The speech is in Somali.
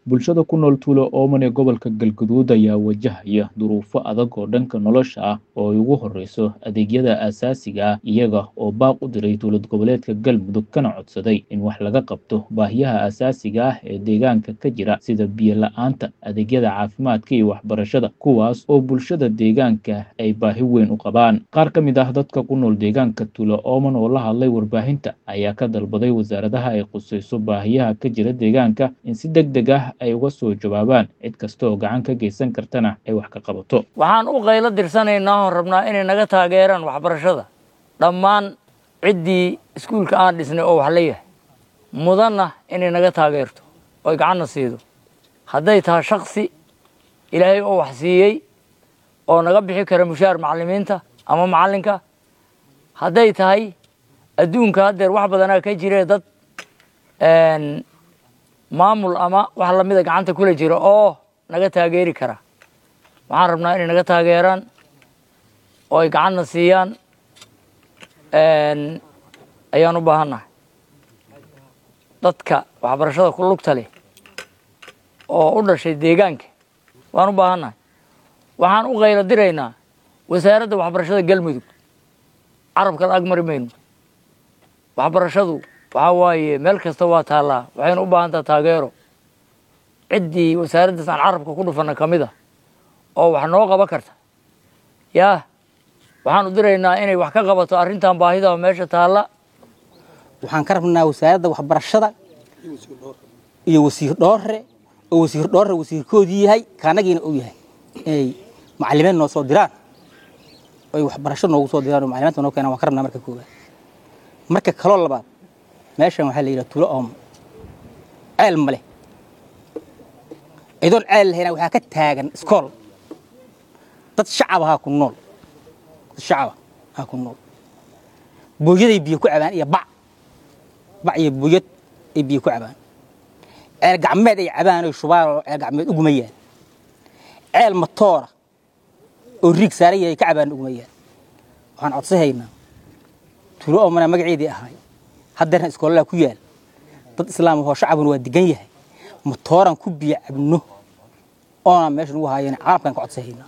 bulshada ku nool tuulo ooman ee gobolka galguduud ayaa wajahaya duruufo adag oo dhanka nolosha ah oo ay ugu horeyso adeegyada aasaasiga ah iyaga oo baaq u diray dowlad goboleedka galmudug kana codsaday in wax laga qabto baahiyaha aasaasiga ah ee deegaanka ka jira sida biyo la-aanta adeegyada caafimaadka iyo waxbarashada kuwaas oo bulshada deegaanka ay baahi weyn u qabaan qaar ka mid ah dadka ku nool deegaanka tuulo ooman oo la hadlay warbaahinta ayaa ka dalbaday wasaaradaha ay qusayso baahiyaha ka jira deegaanka in si deg deg ah ay uga soo jawaabaan cid kasta oo gacan ka geysan kartana ay wax ka qabato waxaan u qaylo dirsanaynaa oon rabnaa inay naga taageeraan waxbarashada dhammaan ciddii iskuulka aan dhisnay oo wax la yahay mudanna inay naga taageerto oy gacanna siido hadday tahay shaksi ilaahay oo wax siiyey oo naga bixi kara mushaar macallimiinta ama macallinka hadday tahay adduunka haddeer wax badanaa ka jiree dad maamul ama wax lamida gacanta kula jira oo naga taageeri kara waxaan rabnaa inay naga taageeraan oo ay gacanna siiyaan ayaan u baahannahay dadka waxbarashada ku lugta leh oo u dhashay deegaanka waan u baahannahay waxaan u qaylo diraynaa wasaaradda waxbarashada galmudug carabka la ag mari mayno waxbarashadu waxaa waaye meel kasta waa taallaa waxayna u baahan taha taageero ciddii wasaaraddaas aan carabka ku dhufana ka mid a oo wax noo qaban karta yaa waxaan u diraynaa inay wax ka qabato arrintan baahida meesha taalla waxaan ka rabnaa wasaaradda waxbarashada iyo wasiir dhoore oo wasiir dhoore wasiirkoodii yahay kaanagiina uu yahay inay macalimiin noo soo diraan oy waxbarasho noogu soo diraan oo macalimaadka noo keenaan waan ka rabnaa marka koowaad marka kaloo labaad meeshan waxaa la yidhaha tuulo oomo ceel ma leh idoon ceel lahayna waxaa ka taagan iskool dad shacab ahaa ku nool dad shacaba ahaa ku nool booyaday biyo ku cabaan iyo bac bac iyo booyad ay biyo ku cabaan ceel gacmeed ay cabaan oy shubaan oo ceel gacmeed ugumayaan ceel matoora oo riig saaran yahay ka cabaan ugumayaan waxaan codsahaynaa tuulo oomana magaceedii ahaay haddeerna iskoolala ku yaal dad islaam ahoo shacabuna waa degan yahay matooran ku biyo cabno oona meesha nugu haayeen caalamkan ka codsahaynaa